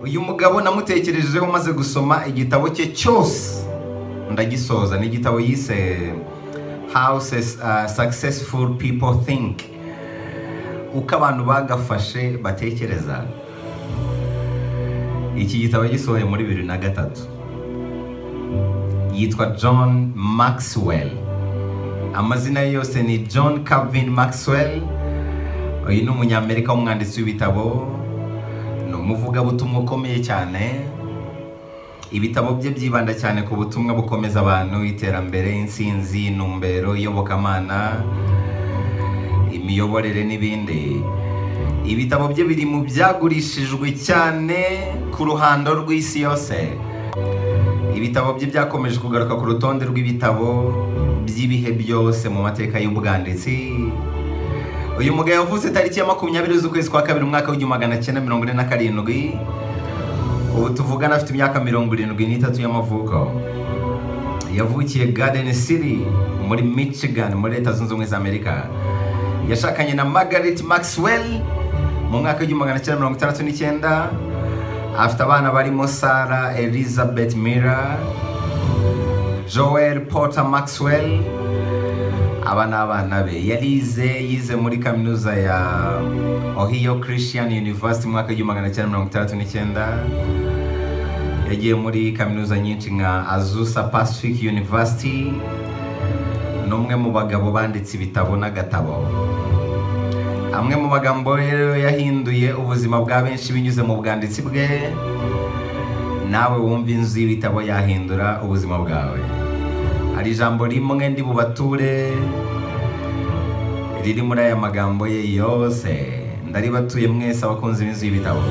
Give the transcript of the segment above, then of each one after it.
uyu mugabo namutekerejeho maze gusoma igitabo cye cyose ndagisoza ni igitabo yise how successful people think uko abantu bagafashe batekereza iki gitabo gisohoye muri bibiri na gatatu yitwa john maxwell amazina ye yose ni john calvin maxwell uyu ni umunyamerika w'umwanditsi w'ibitabo ni umuvugabutumwa ukomeye cyane ibitabo bye byibanda cyane ku butumwa bukomeza abantu iterambere insinzi intumbero iyobokamana imiyoborere n'ibindi ibitabo bye biri mu byagurishijwe cyane ku ruhando rw'isi yose ibitabo bye byakomeje kugaruka ku rutonde rw'ibitabo by'ibihe byose mu mateka y'ubwanditsi uyu mugabo yavutse tariki ya makumyabiri z'ukwezi kwa kabiri umwaka w'igihumbi magana cyenda mirongo ine na karindwi ubu tuvugana afite imyaka mirongo irindwi n'itatu y'amavuko yavukiye garden city muri michigan muri leta zunze ubumwe za amerika yashakanye na margaret maxwell mu mwaka w'igihumbi magana cyenda mirongo itandatu n'icyenda afite abana barimo sara elizabeth mira joel porter maxwell aba ni abana be yarize yize muri kaminuza ya ohio christian university mu mwaka w'igihumbi magana cyenda mirongo itandatu n'icyenda yagiye muri kaminuza nyinshi nka azusa pacific university ni umwe mu bagabo banditse ibitabo n'agatabo amwe mu magambo rero yahinduye ubuzima bwa benshi binyuze mu bwanditsi bwe nawe wumva inzu y'ibitabo yahindura ubuzima bwawe hari ijambo rimwe ndi bubature riri muri aya magambo ye yose ndaribatuye mwese abakunzi b'inzu y'ibitabo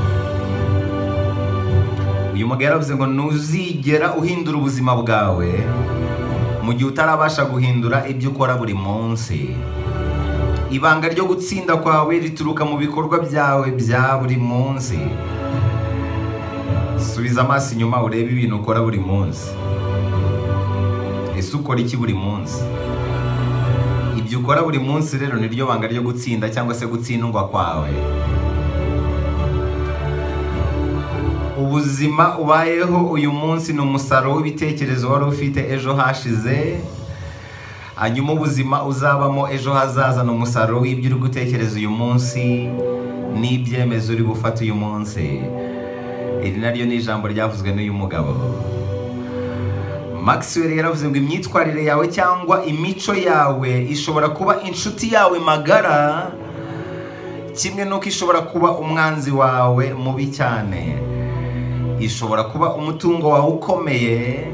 uyu mugabo yaravuze ngo ntuzigera uhindura ubuzima bwawe mu gihe utarabasha guhindura ibyo ukora buri munsi ibanga ryo gutsinda kwawe rituruka mu bikorwa byawe bya buri munsi subiza amaso inyuma urebe ibintu ukora buri munsi ese ukora iki buri munsi ibyo ukora buri munsi rero niryo banga ryo gutsinda cyangwa se gutsindwa kwawe ubuzima ubayeho uyu munsi ni umusaruro w'ibitekerezo wari ufite ejo hashize hanyuma ubuzima uzabamo ejo hazaza ni umusaruro w'ibyo uri gutekereza uyu munsi n'ibyemezo uri gufata uyu munsi iri naryo ni ijambo ryavuzwe n'uyu mugabo maxwell yaravuze ngo imyitwarire yawe cyangwa imico yawe ishobora kuba inshuti yawe magara kimwe n'uko ishobora kuba umwanzi wawe mubi cyane ishobora kuba umutungo wawe ukomeye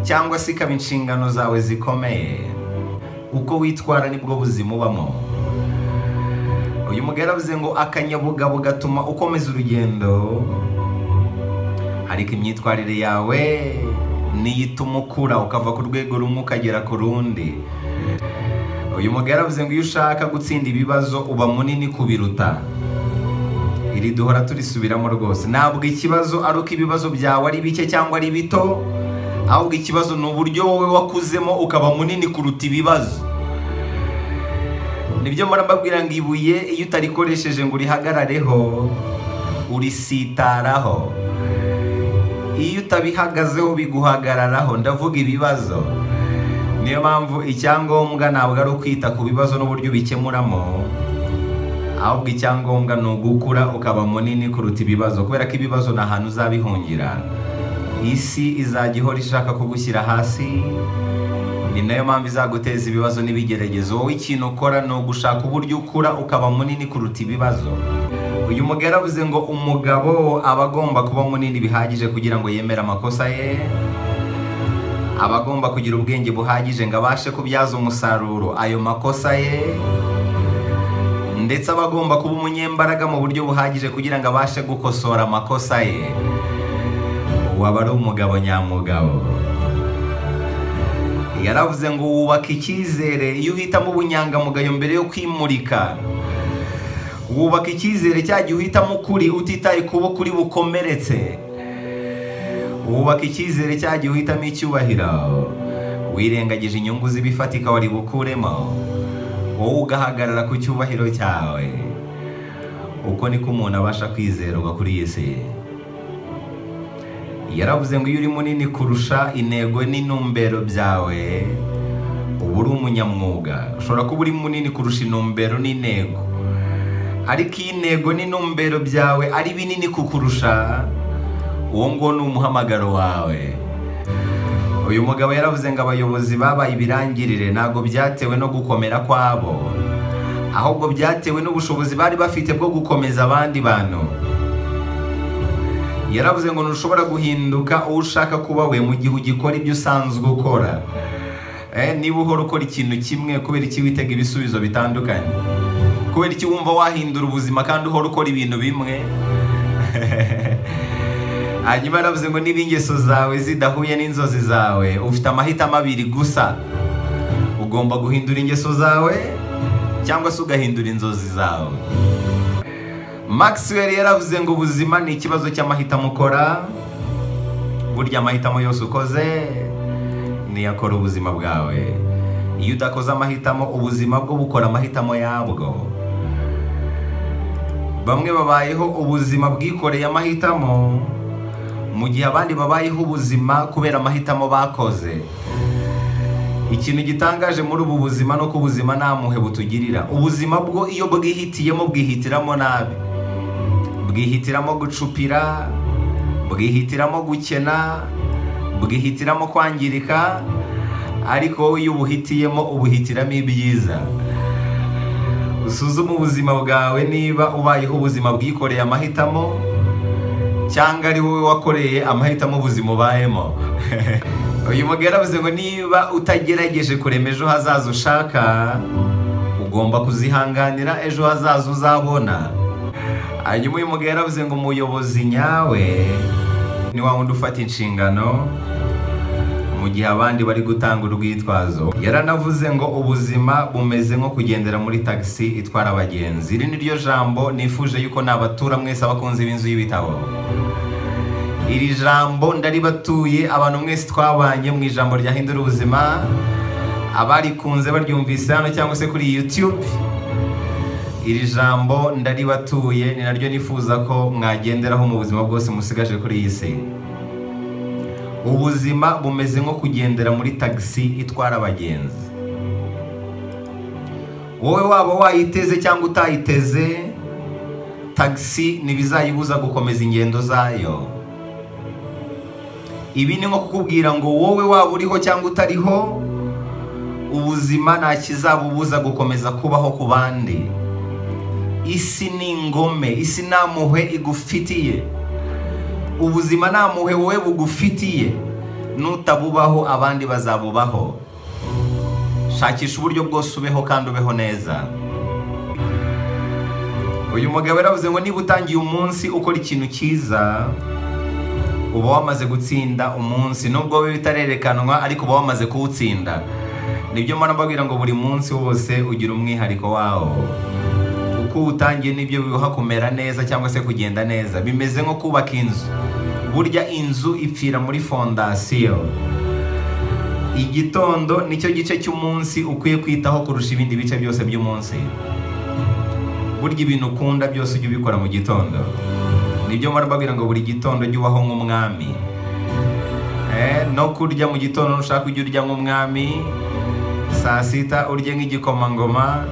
cyangwa se ikaba inshingano zawe zikomeye uko witwara nibwo buzima ubamo uyu mugabo yaravuze ngo akanyabugabo gatuma ukomeza urugendo ariko imyitwarire yawe niyo ituma ukura ukava ku rwego rumwe ukagera ku rundi uyu mugabo yaravuze ngo iyo ushaka gutsinda ibibazo uba munini kubiruta iri duhora turisubiramo rwose ntabwo ikibazo ari uko ibibazo byawe ari bike cyangwa ari bito ahubwo ikibazo ni uburyo wowe wakuzemo ukaba munini kuruta ibibazo nibyo mbabwira ngo ibuye iyo utarikoresheje ngo urihagarareho urisitaraho iyo utabihagazeho biguhagararaho ndavuga ibibazo niyo mpamvu icyangombwa ntabwo ari ukwita ku bibazo n'uburyo ubikemuramo ahubwo icyangombwa ni ugukura ukaba munini kuruta ibibazo kubera ko ibibazo ni ahantu uzabihungira isi izajya ihora ishaka kugushyira hasi ni nayo mpamvu izaguteza ibibazo n'ibigeragezo wowe ikintu ukora ni ugushaka uburyo ukura ukaba munini kuruta ibibazo uyu mugabo yaravuze ngo umugabo aba agomba kuba munini bihagije kugira ngo yemere amakosa ye aba agomba kugira ubwenge buhagije ngo abashe kubyaza umusaruro ayo makosa ye ndetse aba agomba kuba umunyembaraga mu buryo buhagije kugira ngo abashe gukosora amakosa ye waba ari umugabo nyamugabo yaravuze ngo wubaka icyizere iyo uhitamo ubunyangamugayo mbere yo kwimurika wubaka icyizere cya gihe uhitamo ukuri utitaye kubo kuri bukomeretse wubaka icyizere cya gihe uhitamo icyubahiro wirengagije inyungu z'ibifatika wari bukuremo wowe ugahagarara ku cyubahiro cyawe uko niko umuntu abasha kwizerwa kuri iyi si yaravuze ngo iyo uri munini kurusha intego n'intumbero byawe uba uri umunyamwuga ushobora kuba uri munini kurusha intumbero n'intego ariko iyo intego n'intumbero byawe ari binini kukurusha uwo nguwo ni umuhamagaro wawe uyu mugabo yaravuze ngo abayobozi babaye ibirangirire ntabwo byatewe no gukomera kwabo ahubwo byatewe n'ubushobozi bari bafite bwo gukomeza abandi bantu yaravuze ngo ntushobora guhinduka uwo ushaka kuba we mu gihe ugikora ibyo usanzwe ukora Eh, niba uhora ukora ikintu kimwe kubera iki witega ibisubizo bitandukanye kubera iki wumva wahindura ubuzima kandi uhora ukora ibintu bimwe hanyuma yaravuze ngo niba ingeso zawe zidahuye n'inzozi zawe ufite amahitamo abiri gusa ugomba guhindura ingeso zawe cyangwa se ugahindura inzozi zawe Maxwell yaravuze ngo ubuzima ni ikibazo cy'amahitamo ukora burya amahitamo yose ukoze niyo akora ubuzima bwawe iyo udakoze amahitamo ubuzima bwo bukora amahitamo yabwo bamwe babayeho ubuzima bwikoreye amahitamo mu gihe abandi babayeho ubuzima kubera amahitamo bakoze ikintu gitangaje muri ubu buzima ni uko ubuzima nta muhe butugirira ubuzima bwo iyo bwihitiyemo bwihitiramo nabi bwihitiramo gucupira bwihitiramo gukena bwihitiramo kwangirika ariko wowe iyo ubuhitiyemo ubuhitiramo ibyiza usuzume ubuzima bwawe niba ubayeho ubuzima bwikoreye amahitamo cyangwa ari wowe wakoreye amahitamo ubuzima ubayemo uyu mugabo yaravuze ngo niba utagerageje kurema ejo hazaza ushaka ugomba kuzihanganira ejo hazaza uzabona hanyuma uyu mugabo yaravuze ngo umuyobozi nyawe ni wa wundi ufata inshingano mu gihe abandi bari gutanga urwitwazo yaranavuze ngo ubuzima bumeze nko kugendera muri tagisi itwara abagenzi iri ni ryo jambo nifuje yuko nabatura mwese abakunzi b'inzu y'ibitabo iri jambo ndaribatuye abantu mwese twabanye mu ijambo ryahindura ubuzima abarikunze baryumvise hano cyangwa se kuri yutube iri jambo ndaribatuye ni naryo nifuza ko mwagenderaho mu buzima bwose musigaje kuri iyi si ubuzima bumeze nko kugendera muri tagisi itwara abagenzi wowe waba wayiteze cyangwa utayiteze tagisi ntibizayibuza gukomeza ingendo zayo ibi ni nko kukubwira ngo wowe waba uriho cyangwa utariho ubuzima nta kizabubuza gukomeza kubaho ku bandi isi ni ingome isi nta muhwe igufitiye ubuzima nta muhwe wowe bugufitiye nutabubaho abandi bazabubaho shakisha uburyo bwose ubeho kandi ubeho neza uyu mugabo yaravuze ngo niba utangiye umunsi ukora ikintu cyiza uba wamaze gutsinda umunsi nubwo we bitarerekanwa ariko uba wamaze kuwutsinda nibyo mpora mbabwira ngo buri munsi wose ugira umwihariko wawo uko uwutangiye nibyo biwuha kumera neza cyangwa se kugenda neza bimeze nko kubaka inzu burya inzu ipfira muri fondasiyo igitondo nicyo gice cy'umunsi ukwiye kwitaho kurusha ibindi bice byose by'umunsi burya ibintu ukunda byose ujya ubikora mu gitondo nibyo mpora mbabwira ngo buri gitondo ujye ubaho nk'umwami no kurya mu gitondo nushaka ujye urya nk'umwami saa sita urye nk'igikomangoma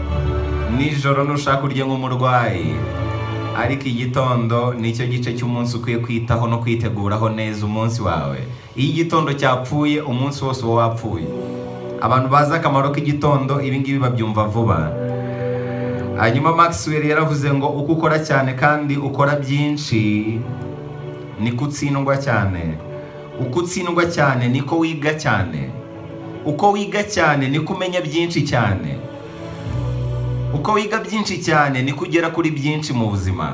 nijoro nushaka urye nk'umurwayi ariko igitondo nicyo gice cy'umunsi ukwiye kwitaho no kwiteguraho neza umunsi wawe iyo igitondo cyapfuye umunsi wose uba wapfuye abantu bazi akamaro k'igitondo ibingibi babyumva vuba hanyuma Maxwell yaravuze ngo uko ukora cyane kandi ukora byinshi niko utsindwa cyane uko utsindwa cyane niko wiga cyane uko wiga cyane niko umenya byinshi cyane uko wiga byinshi cyane niko ugera kuri byinshi mu buzima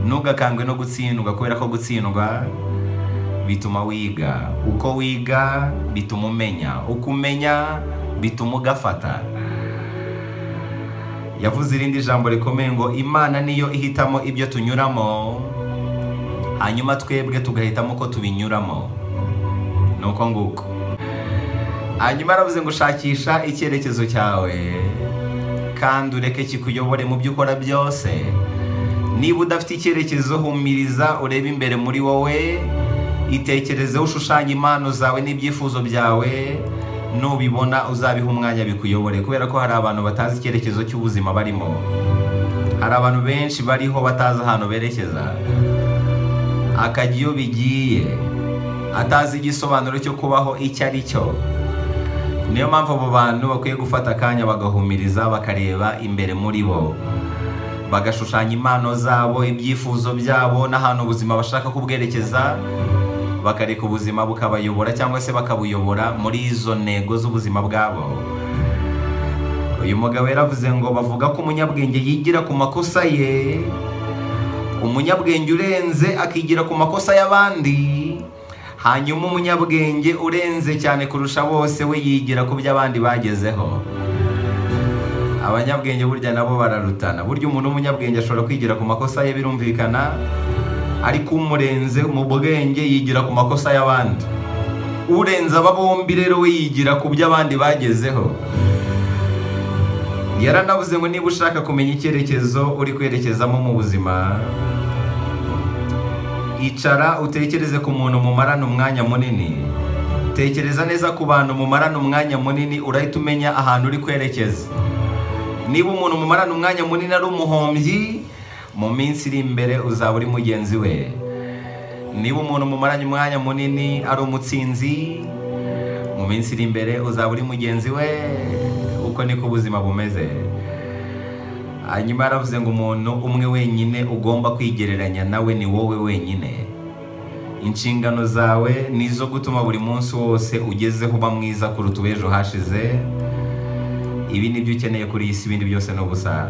ntugakangwe no gutsindwa kubera ko gutsindwa bituma wiga uko wiga bituma umenya uko umenya bituma ugafata yavuze irindi jambo rikomeye ngo imana niyo ihitamo ibyo tunyuramo hanyuma twebwe tugahitamo ko tubinyuramo ni uko nguko hanyuma aravuze ngo shakisha icyerekezo cyawe kandi ureke kikuyobore mu byo ukora byose niba udafite icyerekezo humiriza urebe imbere muri wowe itekerezeho ushushanya impano zawe n'ibyifuzo byawe nubibona uzabiha umwanya bikuyobore kubera ko hari abantu batazi icyerekezo cy'ubuzima barimo hari abantu benshi bariho batazi ahantu berekeza akajya iyo bigiye atazi igisobanuro cyo kubaho icyo ari cyo niyo mpamvu abo bantu bakwiye gufata akanya bagahumiriza bakareba imbere muri bo bagashushanya impano zabo ibyifuzo byabo n'ahantu ubuzima bashaka kubwerekeza bakareka ubuzima bukabayobora cyangwa se bakabuyobora muri izo ntego z'ubuzima bwabo uyu mugabo yaravuze ngo bavuga ko umunyabwenge yigira ku makosa ye umunyabwenge urenze akigira ku makosa y'abandi hanyuma umunyabwenge urenze cyane kurusha bose we yigira ku byo abandi bagezeho abanyabwenge burya nabo bararutana burya umuntu w'umunyabwenge ashobora kwigira ku makosa ye birumvikana ariko umurenze mu bwenge yigira ku makosa y'abandi urenze aba bombi rero we yigira ku byo abandi bagezeho yaranavuze ngo niba ushaka kumenya icyerekezo uri kwerekezamo mu buzima icara utekereze ku muntu mumarana umwanya munini tekereza neza ku bantu mumarana umwanya munini urahita umenya ahantu uri kwerekeza niba umuntu mumarana umwanya munini ari umuhombyi mu minsi iri imbere uzaba uri mugenzi we niba umuntu mumaranye umwanya munini ari umutsinzi mu minsi iri imbere uzaba uri mugenzi we uko niko ubuzima bumeze hanyuma yaravuze ngo umuntu umwe wenyine ugomba kwigereranya nawe ni wowe wenyine inshingano zawe ni izo gutuma buri munsi wose ugezeho uba mwiza kuruta uw'ejo hashize ibi ni byo ukeneye kuri iyi si ibindi byose ni ubusa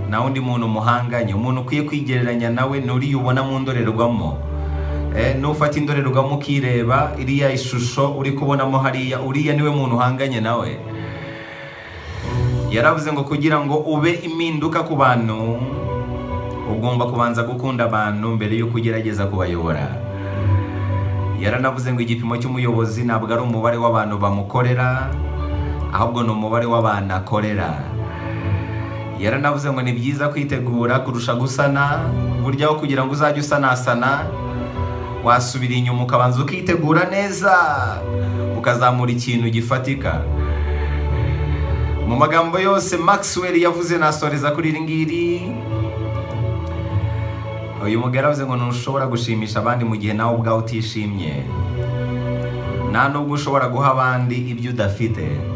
nta wundi muntu umuhanganye umuntu ukwiye kwigereranya nawe nturiya ubona mu ndorerwamo nufata indorerwamo ukireba iriya ishusho uri kubonamo hariya uriya niwe muntu uhanganye nawe yaravuze ngo kugira ngo ube impinduka ku bantu ugomba kubanza gukunda abantu mbere y'uko ugerageza kubayobora yaranavuze ngo igipimo cy'umuyobozi ntabwo ari umubare w'abantu bamukorera ahubwo ni umubare w'abantu akorera yaranavuze ngo ni byiza kwitegura kurusha gusana burya aho kugira ngo uzajye usanasana wasubira inyuma ukabanza ukitegura neza ukazamura ikintu gifatika mu magambo yose Maxwell yavuze nasoreza kuri iri ngiri uyu mugabo yaravuze ngo ntushobora gushimisha abandi mu gihe nawe ubwawe utishimye nta nubwo ushobora guha abandi ibyo udafite